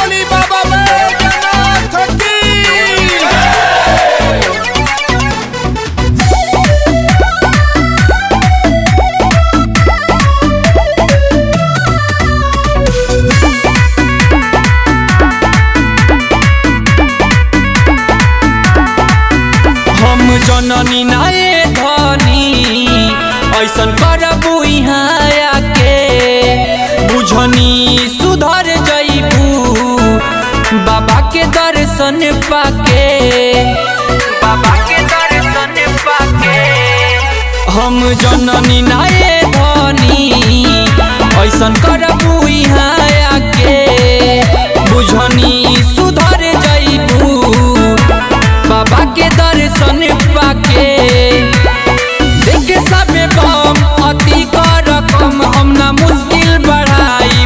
बोली बाबा बैजनाथ की हम जननी नाए धनी ऐसन करबू यहाँ आके बुझनी सुधर जईबू बाबा के दर्शन पाके बाबा के दर्शन पाके हम जननी नाए धनी ऐसन करबू यहाँ आके बुझनी सुधर जईबू बाबा के दर्शन पाके देखे सबे बम अति कर कम हम ना मुश्किल बढ़ाई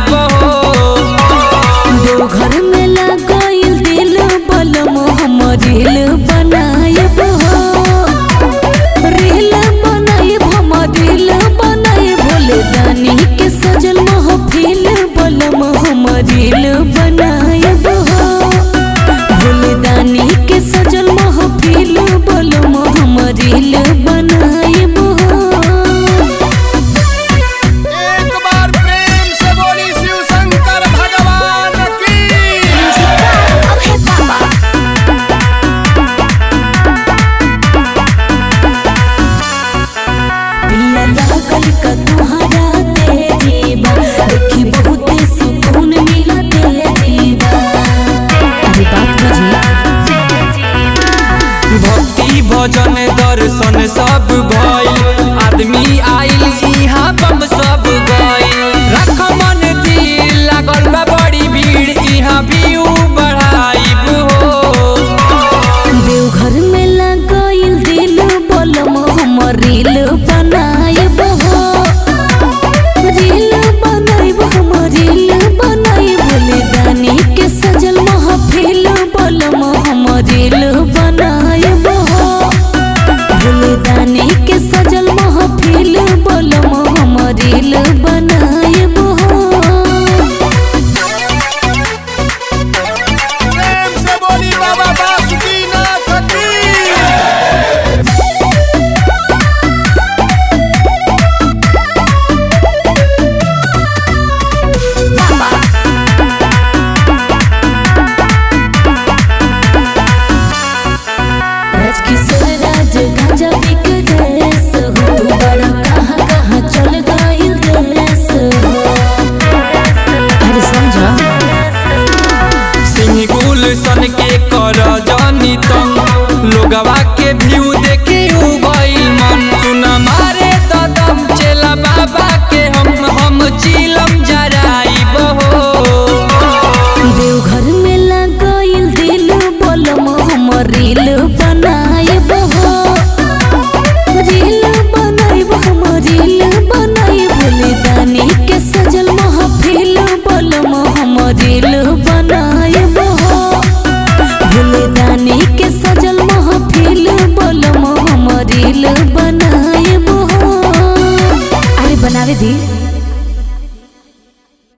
देवघर में लगाइल दिल बलम हम रील बनायब हो रील बनायब हम रील बनायब भोले दानी के सजल महफिल बलम हम रील बनायब हो भोले दानी के सजल महफिल बलम हम रील बनायब हो एक बार प्रेम से बोली शिव शंकर भगवान की पिया लागल का तुहरा तेरी बा देखी बहुते सुकून मिला तेरी बा अरे बात बुझी भक्ति भजन दर्शन सब भइल आदमी आइल इहाँ बम सब गइल रख मन दिल लागल बा बड़ी भीड़ इहाँ व्यू बढ़ाइब हो देवघर में लगाइल दिल बलम हम रील बनायब हो रील बनायब हम रील बनायब भोले दानी के सजल महफिल बलम हम रील बनायब हो भोले दानी के सजल महफिल बलम हम रील बनायब हो प्रेम से बोली बाबा बासुकीनाथ की राजकिशोर राज गांजा बिक देश हो तू बड़ा कहाँ कहाँ चल गइल देश हो अरे समझा सिंह गुल सन के कर जानी तंग लोगवा के व्यू